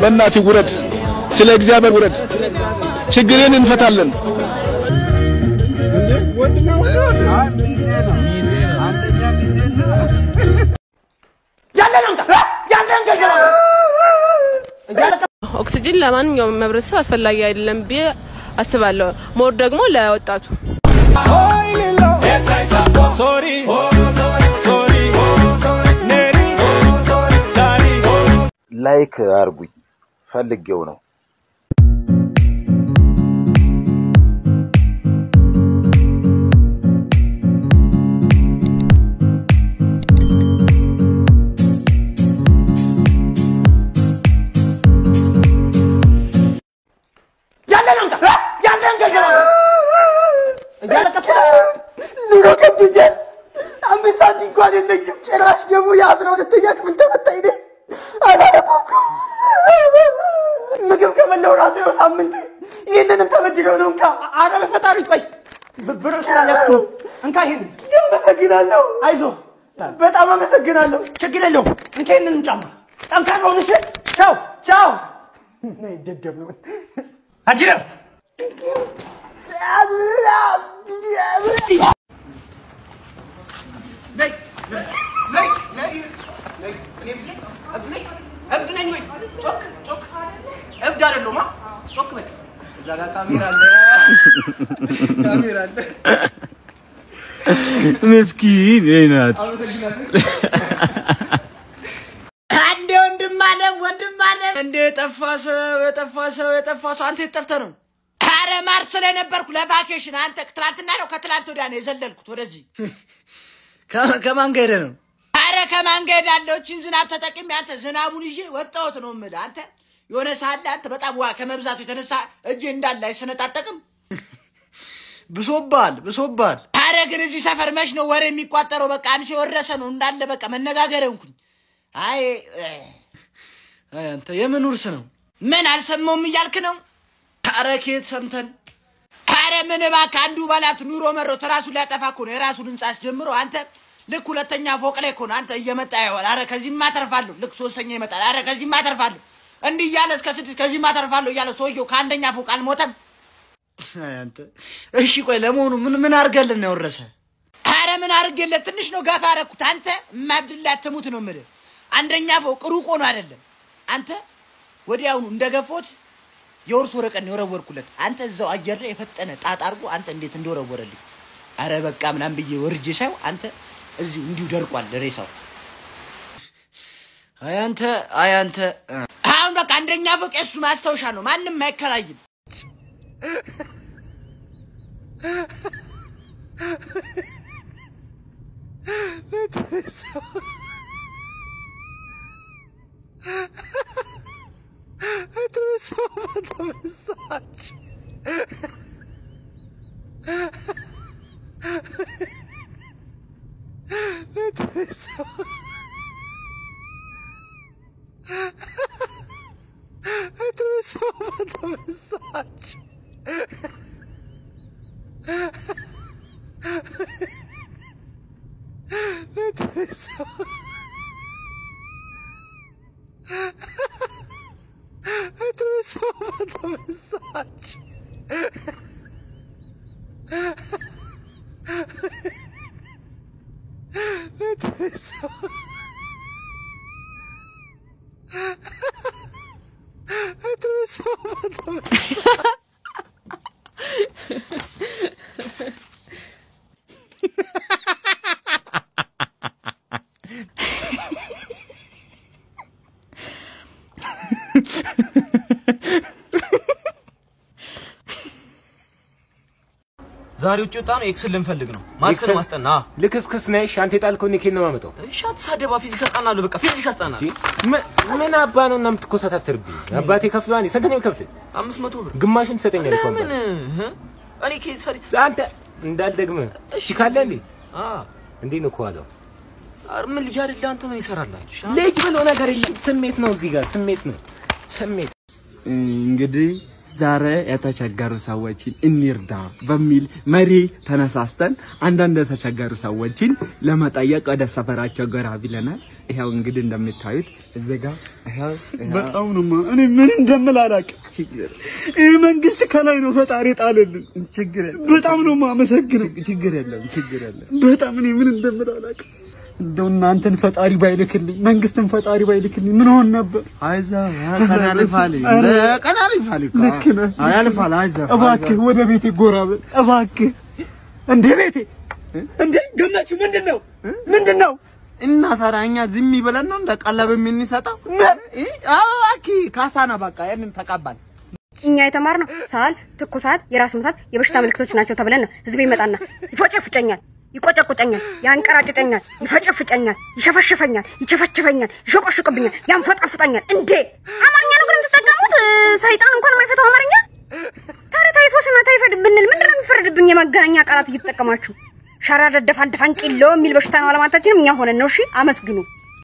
በእናትህ ውረድ፣ ስለ እግዚአብሔር ውረድ። ችግርን እንፈታለን። ኦክሲጅን ለማንኛውም ህብረተሰብ አስፈላጊ አይደለም ብዬ አስባለሁ። ሞር ደግሞ ለወጣቱ ላይክ አርጉኝ ፈልጌው ነው። ኑሮ ከብዶኛል። አምስት ሳንቲም እንኳን የለኝም። ጭራሽ ደግሞ የአስራ ሁለተኛ ክፍል ተፈታኝ ነኝ። አላነበብኩም። ምግብ ከበላሁ ራሱ ይኸው ሳምንት። ይህንንም ተበድለው ነው። እንካ አረ በፈጣሪ ቆይ ብር ስላለኩ እንካ ይሄን አመሰግናለሁ። አይዞ በጣም አመሰግናለሁ። ችግር የለውም። እንካ ይህንንም ጫማ ጠንካራ ሁን። እሺ ቻው ቻው። ደደብ ነው አጅረው እብድ ነኝ ወይ? ጮክ ጮክ። እብድ አይደለሁማ። ጮክ በል። እዛ ጋር ካሜራ አለ፣ ካሜራ አለ። ምስኪን ናት። አንዴ ወንድም አለ ወንድም አለ እንደ የጠፋ ሰው የጠፋ ሰው የጠፋ ሰው አንተ የት ጠፍተህ ነው? አረ ማርስ ላይ ነበርኩ ለቫኬሽን። አንተ ትናንትና ነው ከትላንት ወዲያ ነው የዘለልኩት ወደዚህ። ከማን ጋር ሄደህ ነው? አረ ከማን ጋር ሄዳለሁ? እቺን ዝናብ ተጠቅሜ አንተ ዝናቡን ይዤ ወጣሁት ነው የምልህ። አንተ የሆነ ሰዓት ላይ አንተ በጣም ውሃ ከመብዛቱ የተነሳ እጄ እንዳለ አይሰነጣጠቅም። ብሶባል ብሶባል። አረ ግን እዚህ ሰፈር መች ነው ወሬ የሚቋጠረው? በቃ አምሴ ወረሰ ነው እንዳለ በቃ መነጋገር እንኩኝ። አይ አይ አንተ የምን ውርስ ነው? ምን አልሰማውም እያልክ ነው? አረ ከየት ሰምተን? አረ ምን እባክህ አንዱ ባላት ኑሮ መሮት ራሱን ሊያጠፋ እኮ ነው የራሱን ህንጻ አስጀምሮ አንተ ልክ ሁለተኛ ፎቅ ላይ እኮ ነው አንተ እየመጣ ይሆን። አረ ከዚህማ አተርፋለሁ። ልክ ሶስተኛ ይመጣል። አረ ከዚህማ አተርፋለሁ። እንዲህ እያለ እስከ ስድስት ከዚህማ አተርፋለሁ እያለ ሰውየው ከአንደኛ ፎቅ አልሞተም። አይ አንተ እሺ ቆይ ለመሆኑ ምን ምን አድርገልን ነው የወረሰ? አረ ምን አድርጌለት ትንሽ ነው ገፋ አደረኩት። አንተ እማብድላት ትሙት ነው የምልህ። አንደኛ ፎቅ ሩቆ ነው አይደለም። አንተ ወዲያውኑ እንደገፎት የውርስ ወረቀት ነው የወረወርኩለት። አንተ እዛው አየር ላይ የፈጠነ ጣጣ አድርጎ አንተ እንዴት እንደወረወረልኝ አረ በቃ ምናምን ብዬ ወርጄ ሳይው አንተ እዚሁ እንዲሁ ደርቋል ሬሳው። አይ አንተ አይ አንተ አሁን በቃ አንደኛ ፎቅ የሱ ማስታወሻ ነው፣ ማንም አይከራይም። ዛሬ ውጭ ወጣ ነው ኤክስን ልንፈልግ ነው። ማትስ ማስጠና ልክስክስ ነሽ። አንተ የጣልከውን ኬት ነው የማመጣው? እሺ፣ አትሳደባ። ፊዚክስ አስጠናለሁ። በቃ ፊዚክስ አስጠናለሁ። ምን- ምን አባ ነው እና የምትኮሳታተርብኝ? አባቴ ከፍሏል። ስንት ነው የሚከፍል? አምስት መቶ ብር ግማሹን ትሰጠኛለህ እኮ ለምን? አባቴ። እህ? እኔ ከየት ሰሪ አንተ እንዳልደግምህ እሺ ካለ እንዴ እንዴ ነው ከኋላው ኧረ ምን ልጅ አይደለ አንተ ምን ይሰራላችሁ? ልጅ ብሎ ነገር የለም። ስሜት ነው እዚህ ጋር ስሜት ነው ስሜት። እንግዲህ ዛሬ የተቸገሩ ሰዎችን እንርዳ በሚል መሪ ተነሳስተን አንዳንድ የተቸገሩ ሰዎችን ለመጠየቅ ወደ ሰፈራቸው ጎራ ብለናል። ይኸው እንግዲህ እንደምታዩት እዚህ ጋር ይኸው በጣም ነው ማ- እኔ ምን እንደምል አላውቅም። ይህ መንግስት ከላይ ነው ፈጣሪ ጣልልን። ችግር የለም። በጣም ነው የማመሰግነው። ችግር የለም፣ ችግር የለም። በጣም እኔ ምን እንደምል አላውቅም። እንደው እናንተን ፈጣሪ ባይልክልኝ መንግስትን ፈጣሪ ባይልክልኝ ምን ሆን ነበር? አይዞህ ቀን ያልፋል። ኧረ፣ ቀን ያልፋል እኮ። ልክ ነህ። ያልፋል። አይዞህ እባክህ ወደ ቤቴ ጎራ በል እባክህ። እንደ ቤቴ እንደ ገመችው ምንድን ነው ምንድን ነው? እና ታዲያ እኛ ዝም ይበለን ነው እንደ ቀለብ የምንሰጠው? እ? አዎ እባክህ ካሳ ነው በቃ ይሄንን ተቀባል። እኛ የተማርነው ሳል፣ ትኩሳት፣ የራስ ምታት የበሽታ ምልክቶች ናቸው ተብለን ነው። ህዝብ ይመጣና ይፎጨፍጨኛል፣ ይቆጨቁጨኛል፣ ያንቀራጭጨኛል፣ ይፈጨፍጨኛል፣ ይሸፈሽፈኛል፣ ይቸፈችፈኛል፣ ይሾቆሽቅብኛል፣ ያንፈጣፍጠኛል። እንዴ አማርኛ ነው ግን የምትጠቀሙት? እ፣ ሰይጣን እንኳን የማይፈታው አማርኛ። ታዲያ ታይፎስና ታይፈድ ብንል ምንድን ነው የሚፈረድብን? የመገናኛ ቃላት እየተጠቀማችሁ ሸራ ደደፍ አንደፋን ቂሎ የሚል በሽታ ነው አለማታችንም እኛ ሆነን ነው። እሺ አመስግኑ።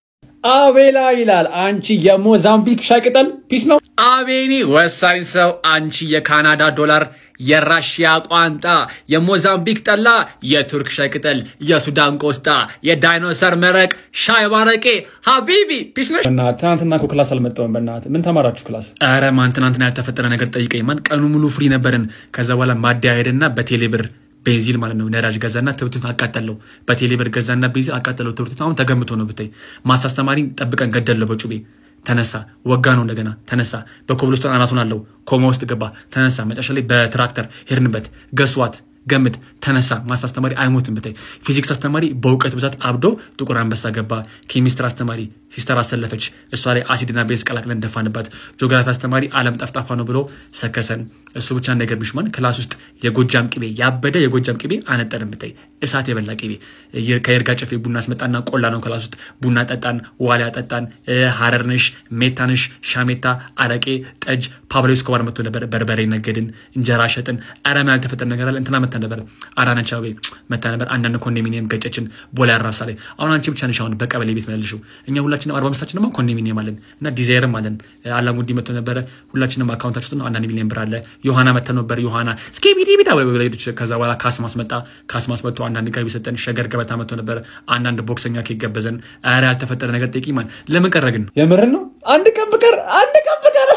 አቤላ ይላል አንቺ የሞዛምቢክ ሻይ ቅጠል ፒስ ነው። አቤኒ ወሳኝ ሰው አንቺ የካናዳ ዶላር፣ የራሽያ ቋንጣ፣ የሞዛምቢክ ጠላ፣ የቱርክ ሻይ ቅጠል፣ የሱዳን ቆስጣ፣ የዳይኖሰር መረቅ፣ ሻይ ባረቄ፣ ሀቢቢ ፒስ ነሽ። በእናትህ ትናንትና እኮ ክላስ አልመጣሁም። በእናትህ ምን ተማራችሁ ክላስ? ኧረ ማን ትናንትና ያልተፈጠረ ነገር ጠይቀኝ ማን። ቀኑ ሙሉ ፍሪ ነበርን። ከዛ በኋላ ማደያ ሄደና በቴሌ ብር ቤንዚን ማለት ነው ነዳጅ ገዛና ትምህርቱን አቃጠለው። በቴሌ ብር ገዛና ቤንዚን አቃጠለው። ትምህርቱን አሁን ተገምቶ ነው ብታይ። ማስ አስተማሪ ጠብቀን ገደለው በጩቤ ተነሳ። ወጋ ነው እንደገና ተነሳ። በኮብልስቶን አናቱን አለው ኮማ ውስጥ ገባ። ተነሳ። መጨረሻ ላይ በትራክተር ሄድንበት። ገስዋት ገምት ተነሳ። ማስ አስተማሪ አይሞትም ብታይ። ፊዚክስ አስተማሪ በእውቀት ብዛት አብዶ ጥቁር አንበሳ ገባ። ኬሚስትር አስተማሪ ሲስተር አሰለፈች። እሷ ላይ አሲድና ቤዝ ቀላቅለን ደፋንባት። ጂኦግራፊ አስተማሪ አለም ጠፍጣፋ ነው ብሎ ሰከሰን። እሱ ብቻ እንዳይገርምሽ ማን ክላስ ውስጥ የጎጃም ቅቤ ያበደ የጎጃም ቅቤ አነጠርን ብታይ። እሳት የበላ ቅቤ የ- ከይርጋ ጨፌ ቡና አስመጣና ቆላ ነው ክላስ ውስጥ ቡና ጠጣን፣ ዋሊያ ጠጣን፣ እ፣ ሀረርንሽ፣ ሜታንሽ፣ ሻሜታ፣ አረቄ፣ ጠጅ፣ ፓብሎ ስኮባር መጥቶ ነበር። በርበሬ ነገድን፣ እንጀራ ሸጥን። አረም ያልተፈጠረ ነገር አለ። እንትና መታ ነበር፣ አዳነች አቤቤ መታ ነበር። አንዳንድ ኮንዶሚኒየም ገጨችን፣ ቦሌ አራብሳ ላይ። አሁን አንቺ ብቻ ነሽ አሁን በቀበሌ ቤት መልሽው። እኛ ሁላችንም አርባ አምስታችን ደግሞ ኮንዶሚኒየም አለን እና ዲዛይርም አለን። አላሙዲ መጥቶ ነበረ። ሁላችንም አካውንታችን ውስጥ ነው አንዳንድ ሚሊዮን ብር አለ። ዮሐና መተ ነበር። ዮሐና ስኬቢዲ ቢታ ሄደች። ከዛ በኋላ ካስማስ መጣ። ካስማስ መጥቶ አንዳንድ ገቢ ሰጠን። ሸገር ገበታ መጥቶ ነበረ። አንዳንድ ቦክሰኛ ኬክ ገበዘን። ኧረ ያልተፈጠረ ነገር ጠይቂ ማን ለምን ቀረ ግን የምርን ነው። አንድ ቀን ብቀር አንድ ቀን ብቀር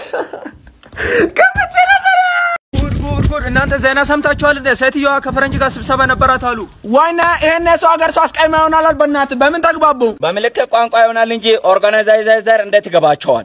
ገብቼ ነበረ። ጉድ ጉድ ጉድ! እናንተ ዜና ሰምታችኋል? እንደ ሴትዮዋ ከፈረንጅ ጋር ስብሰባ ነበራት አሉ። ዋና ይሄን የሰው ሀገር ሰው አስቀይማ ይሆናል። በእናትህ በምን ተግባቡ? በምልክት ቋንቋ ይሆናል እንጂ ኦርጋናይዘር እንዴት ይገባቸዋል?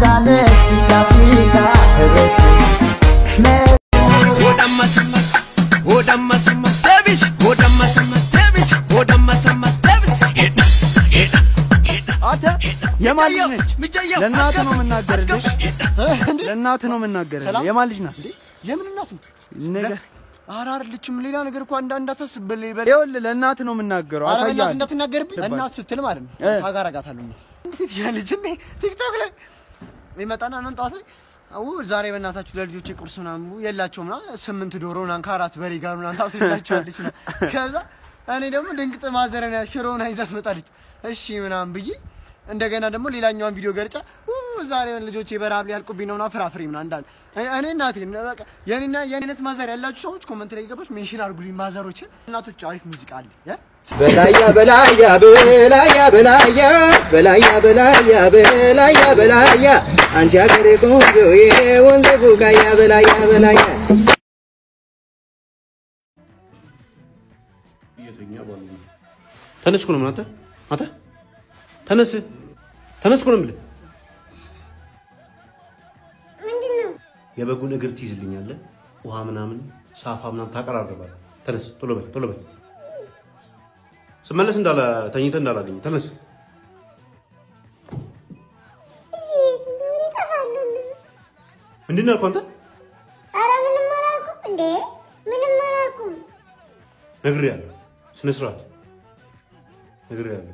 አንተ የማን ልጅ ነች? ለእናትህ ነው የምናገርልሽ። ለእናትህ ነው የምናገርልሽ። ሰላም? የማን ልጅ ናት? የምን እናት ነው? ነገር ኧረ አይደለችም። ሌላ ነገር እኮ እንዳ እንዳታስብል ይበል። ይኸውልህ ለእናትህ ነው የምናገረው። ኧረ በእናትህ አሳያለሁ። እንዳትናገርብኝ። ትባል። እናት ስትል ማለት ነው እ። ታጋራጋታለሁ። እንዴት ያለች እንዴ ቲክቶክ ላይ ይመጣና እናን ጠዋት ላይ አው ዛሬ በእናታችሁ ለልጆቼ ቁርስ ምናምን የላቸውም ና ስምንት ዶሮ ምናምን ከአራት በሬ ጋር ምናምን ታስልላቸዋለች ምናምን። ከዛ እኔ ደግሞ ድንቅጥ ማዘረን ሽሮውን ይዛ ትመጣለች። እሺ ምናምን ብዬ እንደገና ደግሞ ሌላኛዋን ቪዲዮ ገርጫ ኡ ዛሬ ልጆቼ በረሀብ ሊያልቁብኝ ነውና ፍራፍሬ ምናምን እንዳለ እኔ- እኔ እናቴ በቃ የኔና የኔ አይነት ማዘር ያላችሁ ሰዎች ኮመንት ላይ ገባች ሜንሽን አድርጉልኝ ማዘሮችን። እናቶች አሪፍ ሙዚቃ አለ ያ በላያ በላያ በላያ በላያ በላያ በላያ በላያ በላያ አንቺ አገሬ ቆንጆ የወንዝ ቡቃያ በላያ በላያ ተነስ እኮ ነው የምልህ አንተ አንተ ተነስ ተነስ እኮ ነው የምልህ። የበጉን እግር ትይዝልኛለህ፣ ውሃ ምናምን ሳፋ ምናምን ታቀራርባለህ። ተነስ ቶሎ በል ቶሎ በል። ስመለስ እንዳላ ተኝተህ እንዳላገኝ ተነስ። ምንድን ነው ያልኩህ አንተ? ኧረ ምንም አላልኩም እንዴ ምንም አላልኩም። ነግሬሃለሁ። ስነ ስርዓት ነግሬሃለሁ።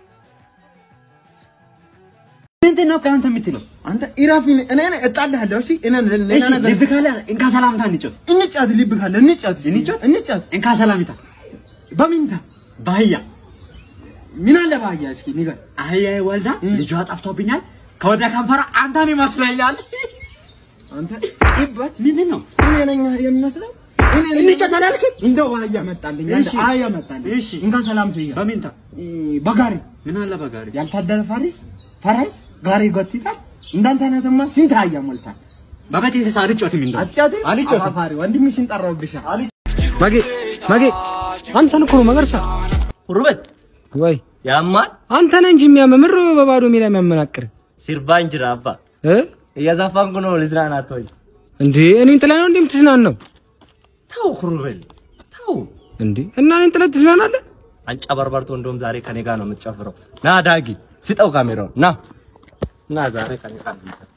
ምንድን ነው ከአንተ የምትለው? አንተ ኢራፊ ነህ። እኔ ነኝ እጣልሃለሁ። እሺ እኔ ሌላ እሺ፣ ነገር ልብ ካለ እንካ ሰላምታ እንጫወት። እንጫት ልብ ካለ እንጫት እንጫት እንጫት እንካ ሰላምታ በሚንታ በአህያ ምን አለ በአህያ እስኪ ንገር። አህያ ወልዳ ልጇ ጠፍቶብኛል ከወደ ከንፈራ አንተን ይመስለኛል። አንተ ይባት ምንድን ነው? እኔ ነኝ የሚመስለው እኔ ነኝ እንጫት አላልክም? እንደው አህያ መጣልኝ አንተ እሺ። አህያ መጣልኝ እሺ። እንካ ሰላም ስያ በሚንታ በጋሪ ምን አለ በጋሪ ያልታደረ ፋሪስ ፈረስ ጋሪ ጎትታል እንዳንተ አይነትማ ስንት አህያ ሞልታል በቤት እንስሳ አልጫወትም እንደው አጫት አልጫወትም። አፋሪ ወንድምሽን ጠራውብሻ ማጌ ማጌ አንተን እኮ ነው መገርሳ ሩበት ወይ ያማል አንተ ነህ እንጂ የሚያመምር በባዶ ሜዳ የሚያመናቅር ሲርባ እንጅራ አባ እ እያዛፋንኩ ነው ልዝናናት ወይ እንዴ እኔን ጥለህ ነው እንዴ የምትዝናናው? ተው ክሩቤል ተው እንዴ እና እኔን ጥለህ ትዝናናለህ? አንጨበርበርቶ እንደውም ዛሬ ከኔ ጋር ነው የምትጨፍረው ና ዳጊ ስጠው ካሜራውን ና ና ዛሬ ከኔ ጋር ነው የምትጨፍረው።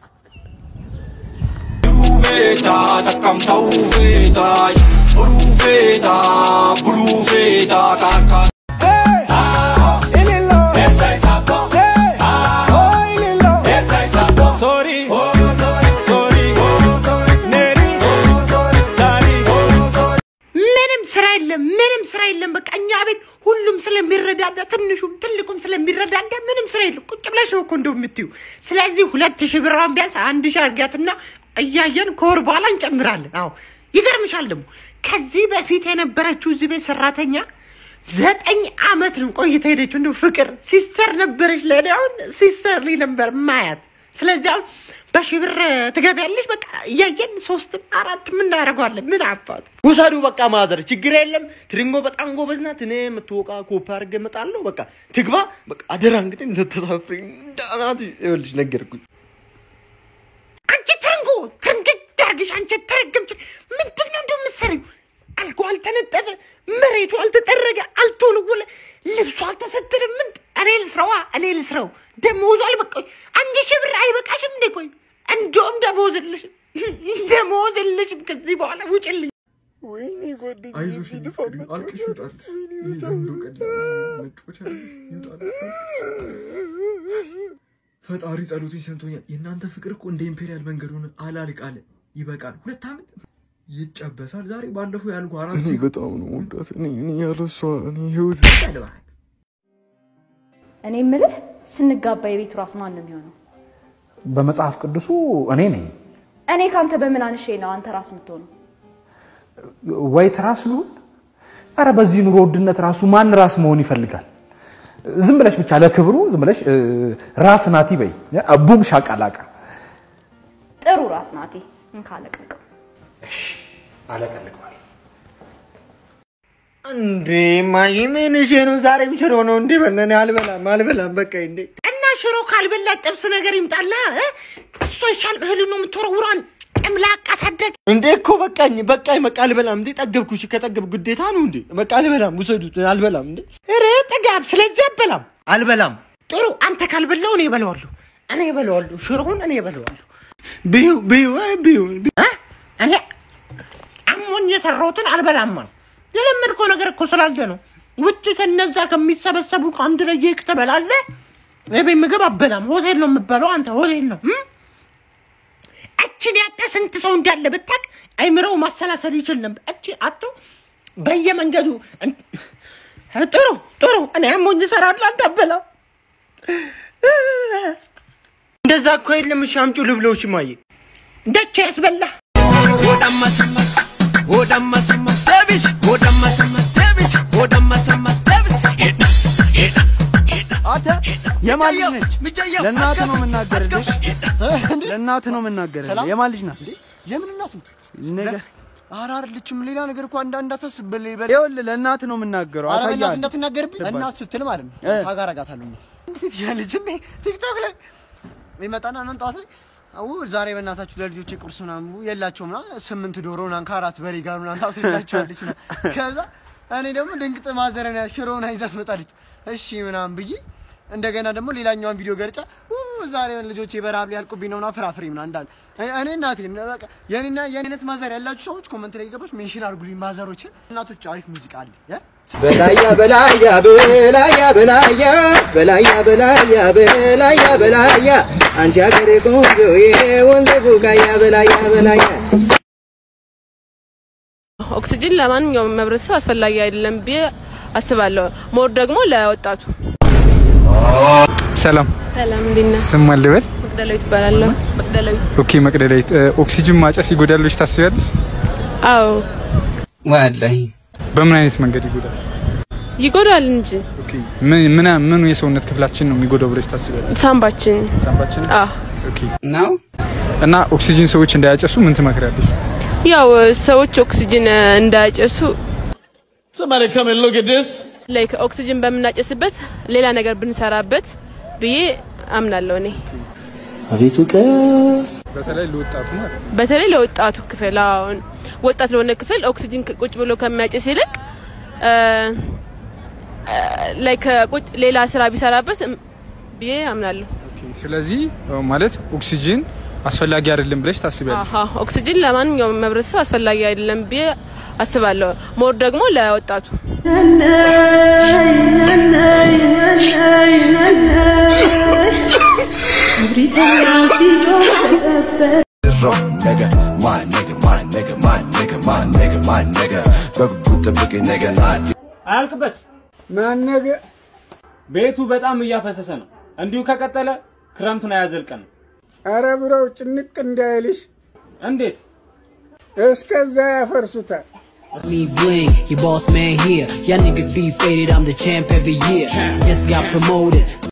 Rufeta, takamta ufeta, rufeta, brufeta, kaka. Sorry, sorry, Neri, Dari, ምንም ስራ የለም፣ ምንም ስራ የለም። በቃ እኛ ቤት ሁሉም ስለሚረዳዳ ትንሹም ትልቁም ስለሚረዳዳ ምንም ስራ የለም። ቁጭ ብለሽ ነው እኮ እንደው የምትዩ። ስለዚህ ሁለት ሺህ ብሯን ቢያንስ አንድ ሺህ አድርጊያትና እያየን ከወር በኋላ እንጨምራለን። አዎ ይገርምሻል ደግሞ ከዚህ በፊት የነበረችው እዚህ ቤት ሰራተኛ ዘጠኝ አመት ነው ቆይታ ሄደችው። እንደው ፍቅር ሲስተር ነበረች ለእኔ አሁን ሲስተር ልኝ ነበር ማያት። ስለዚህ አሁን በሺህ ብር ትገቢያለሽ። በቃ እያየን ሶስትም አራትም እናደርገዋለን። ምን አባቱ ውሰዱ በቃ ማዘር፣ ችግር የለም። ትሪንጎ በጣም ጎበዝ ናት። እኔ የምትወቃ ኮፒ አድርጌ እመጣለሁ። በቃ ትግባ። በቃ አደራ እንግዲህ እንደተሳፍሪ እንዳናት ይኸውልሽ ነገርኩኝ። አንቺ ትንጎ ትንግድ አድርግሽ አንቺ ተረገምች። ምንድን ነው እንደው የምትሰሪው? አልጋው አልተነጠፈ፣ መሬቱ አልተጠረገ፣ አልተወለወለ፣ ልብሱ አልተሰተረ። ምን እኔ ልስራዋ? እኔ ልስራው። ደሞዙ አልበቃኝ። አንድ ሺህ ብር አይበቃሽም እንዴ? ቆይ እንደውም ደሞዝ የለሽም፣ ደሞዝ የለሽም። ከዚህ በኋላ ውጭልኝ። ወይኔ ጓደኛዬ አይዞሽ ፍቅሪ አልቅሽ ይውጣልሽ ይህ ዘንዶ ቀላ መጮቻ ይውጣል ፈጣሪ ጸሎቴን ሰምቶኛል የእናንተ ፍቅር እኮ እንደ ኢምፔሪያል መንገድ ሆነ አላልቅ አለ ይበቃል ሁለት ዓመት ይጨበሳል ዛሬ ባለፈው ያልኩ አራት እኔ በጣም ነው ወዳት እኔ እኔ ያለሷ እኔ ህይወት እኔ ምልህ ስንጋባ የቤቱ ራስ ማን ነው የሚሆነው? በመጽሐፍ ቅዱሱ እኔ ነኝ። እኔ ካንተ በምን አንሼ ነው አንተ ራስ የምትሆነው? ወይ ትራስ ልሁን? አረ በዚህ ኑሮ ውድነት ራሱ ማን ራስ መሆን ይፈልጋል? ዝም ብለሽ ብቻ ለክብሩ ዝም ብለሽ እ፣ ራስ ናቲ በይ ቡም ሻቃላቃ ጥሩ ራስ ናቲ እንካለቀቀው አለቀልቀዋል። እንዴ ማይ ምን እሺ ነው ዛሬም ሽሮ ነው እንዴ? በእናትህ አልበላም አልበላም በቃ እንዴ እና ሽሮ ካልበላ ጥብስ ነገር ይምጣላ። እ? እሷ ይሻል እህሉ ነው የምትወረውሯን ጨምላቃ ሳደግ እንዴ እኮ በቃኝ በቃኝ በቃ አልበላም እንዴ ጠገብኩ እሺ ከጠገብ ግዴታ ነው እንዴ በቃ አልበላም ውሰዱት አልበላም እንዴ ኧረ ጥጋብ። ስለዚህ አበላም አልበላም ጥሩ። አንተ ካልበላው እኔ እበላዋለሁ፣ እኔ እበላዋለሁ። ሽሮውን እኔ እበላዋለሁ። ብዩ ብዩ እ ብዩ እ? እኔ አሞኝ የሰራሁትን አልበላም አልኩ። የለመድከው ነገር እኮ ስላለ ነው። ውጭ ከነዛ ከሚሰበሰቡ ከአንድ ላይ ኬክ ትበላለህ። የቤት ምግብ አበላም። ሆቴል ነው የምበላው። አንተ ሆቴል ነው እም? እችን ያጣ ስንት ሰው እንዳለ ብታቅ አይምረው ማሰላሰል ይችል ነበር። እቺ አቶ በየመንገዱ እን- ጥሩ ጥሩ። እኔ አሞኝ እሰራለሁ፣ አንተ አበላም። እንደዛ እኮ የለም እሺ አምጪው ልብለው እሺ ማየ ደቼ ያስበላ አንተ የማን ልጅ ነች? ለእናትህ ነው የምናገርልሽ። ለእናትህ ነው የምናገርልህ። የማን ልጅ ናት? የምን እናት ነው? ነገ ኧረ አይደለችም። ሌላ ነገር እኮ እንዳ እንዳታስብ በል በል። ይኸውልህ ለእናትህ ነው የምናገረው። ኧረ በእናትህ አሳያለሁ። እንዳትናገርብኝ። ትባል። እናት ስትል ማለት ነው እ። ታጋራጋታለሁ። እንዴት ያለች እንዴ ቲክቶክ ላይ ይመጣና እናን ጠዋት ላይ አው ዛሬ በእናታችሁ ለልጆቼ ቁርስ ምናምን የላቸውም ምናምን ስምንት ዶሮ ምናምን ከአራት በሬ ጋር ምናምን ታስልላቸዋለች ምናምን። ከዛ እኔ ደግሞ ድንቅጥ ማዘረን ሽሮውን ይዛ ትመጣለች። እሺ ምናምን ብዬ እንደገና ደግሞ ሌላኛዋን ቪዲዮ ገርጫ ኡ ዛሬ ልጆቼ በረሀብ ሊያልቁብኝ ነው ምናምን ፍራፍሬ ምናምን እንዳለ እኔ- እኔ እናቴ በቃ የኔና የኔ አይነት ማዘር ያላችሁ ሰዎች ኮመንት ላይ ገባች ሜንሽን አድርጉልኝ ማዘሮችን። እናቶች አሪፍ ሙዚቃ አለ እ? በላያ በላያ በላያ በላያ በላያ በላያ በላያ በላያ አንቺ አገሬ ቆንጆ የወንዝ ቡቃያ በላያ በላያ ኦክሲጅን ለማንኛውም ህብረተሰብ አስፈላጊ አይደለም ብዬ አስባለሁ። ሞር ደግሞ ለወጣቱ። ሰላም ሰላም እንዴት ነህ? ስም ማን ልበል? መቅደላዊት እባላለሁ። መቅደላዊት። ኦኬ መቅደላዊት፣ እ፣ ኦክሲጅን ማጨስ ይጎዳል ብለሽ ታስቢያለሽ? አዎ ወላሂ በምን አይነት መንገድ ይጎዳል? ይጎዳል እንጂ ኦኬ ምን ምን ምኑ የሰውነት ክፍላችን ነው የሚጎዳው ብለሽ ታስቢያለሽ? ሳምባችን ሳምባችን። አዎ ኦኬ ነው። እና ኦክሲጅን ሰዎች እንዳያጨሱ ምን ትመክሪያለሽ? ያው ሰዎች ኦክሲጅን እ፣ እንዳያጨሱ Somebody come and look at this. ላይክ ኦክሲጅን በምናጨስበት ሌላ ነገር ብንሰራበት ብዬ አምናለሁ እኔ አቤቱ በተለይ ለወጣቱ ማለት ነው። በተለይ ለወጣቱ ክፍል አሁን ወጣት ለሆነ ክፍል ኦክሲጅን ክ- ቁጭ ብሎ ከሚያጨስ ይልቅ እ፣ እ፣ ላይክ ቁጭ ሌላ ስራ ቢሰራበት እም፣ ብዬ አምናለሁ። ኦኬ ስለዚህ እ፣ ማለት ኦክሲጅን አስፈላጊ አይደለም ብለሽ ታስቢያለሽ? አሀ ኦክሲጅን ለማንኛውም ህብረተሰብ አስፈላጊ አይደለም ብዬ አስባለሁ። ሞር ደግሞ ለወጣቱ nigga, my nigga, my nigga, my nigga, my nigga, my nigga. በጉጉት ጠብቀኝ ነገ ናዲ አያልቅበት ማነገ ቤቱ በጣም እያፈሰሰ ነው። እንዲሁ ከቀጠለ ክረምቱን አያዘልቀን። አረ ብረው ጭንቅ እንዳይልሽ። እንዴት እስከዛ ያፈርሱታል። Me bling, your boss man here. Y'all niggas be faded, I'm the champ every year. Just got promoted.